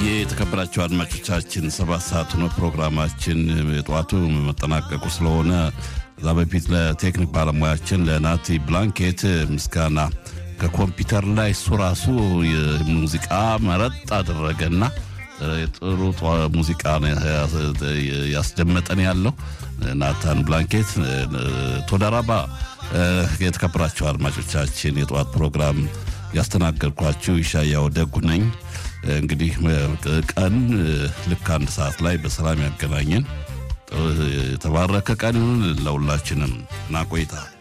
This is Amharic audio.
የተከበራቸው አድማጮቻችን ሰባት ሰዓት ነው ፕሮግራማችን። የጠዋቱ መጠናቀቁ ስለሆነ እዛ በፊት ለቴክኒክ ባለሙያችን ለናቲ ብላንኬት ምስጋና ከኮምፒውተር ላይ እሱ ራሱ ሙዚቃ መረጥ አደረገና ጥሩ ሙዚቃ ያስደመጠን ያለው ናታን ብላንኬት ቶዳራባ። የተከበራቸው አድማጮቻችን የጠዋት ፕሮግራም ያስተናገድኳችሁ ይሻያው ደጉ ነኝ። እንግዲህ ቀን ልክ አንድ ሰዓት ላይ በሰላም ያገናኘን። የተባረከ ቀን ይሁን ለሁላችንም እና ቆይታ